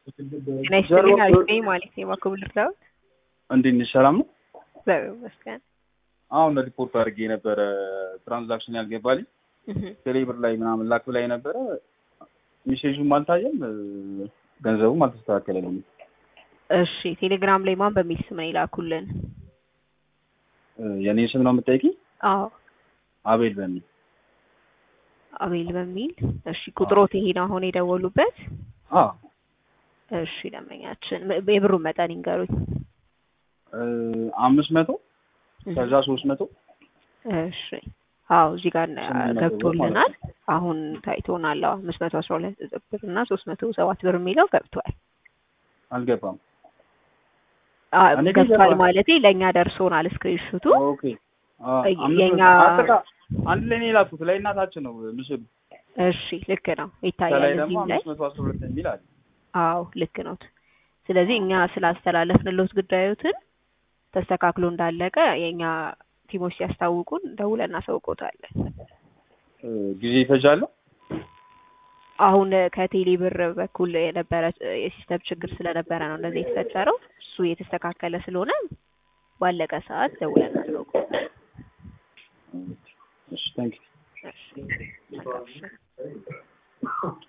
ጤና ይስጥልኝ አሪፍ ነኝ ማለት ነው። የማክቡ ልርዳዎት? እንዴት ነሽ? ሰላም ነው? እግዚአብሔር ይመስገን። አሁን ሪፖርት አድርጌ የነበረ ትራንዛክሽን ያልገባልኝ ቴሌብር ላይ ምናምን ላክ ላይ ነበረ። ሜሴጁም አልታየም፣ ገንዘቡም አልተስተካከለልኝም። እሺ ቴሌግራም ላይ ማን በሚል ስም ነው የላኩልን? የኔ ስም ነው የምጠይቂኝ? አዎ አቤል በሚል አቤል በሚል እሺ። ቁጥሮት ይሄ ነው አሁን የደወሉበት? አዎ እሺ ደንበኛችን የብሩን መጠን ይንገሩኝ። አምስት መቶ ከዛ ሶስት መቶ እሺ አዎ እዚህ ጋር ስምንት መቶ ብር ገብቶልናል። ማለት አሁን ታይቶናል። አዎ አምስት መቶ አስራ ሁለት ብር እና ሶስት መቶ ሰባት ብር የሚለው ገብቷል። አልገባም። አ እኔ ግን ገብቷል ገባ። ማለቴ ለእኛ ደርሶናል ስክሪንሹቱ። ኦኬ አ- እ- አምስት የኛ- መቶ- አጠቃ- አንድ ላይ ነው የላኩት ላይ እናታችን ነው ምስሉ። እሺ ልክ ነው ይታያል ከላይ ደግሞ እዚህም ላይ አምስት መቶ አስራ ሁለት የሚል አለ። አዎ ልክ ነው። ስለዚህ እኛ ስላስተላለፍንሎት ጉዳዮትን ተስተካክሎ እንዳለቀ የእኛ ቲሞች ሲያስታውቁን ደውለን እናሳውቆታለን። እ፣ ጊዜ ይፈጃል። አሁን ከቴሌ ብር በኩል የነበረ የሲስተም ችግር ስለነበረ ነው እንደዚህ የተፈጠረው። እሱ የተስተካከለ ስለሆነ ባለቀ ሰዓት ደውለን እናሳውቆታለን። እሺ ታንክ እሺ መልካም ምሽት።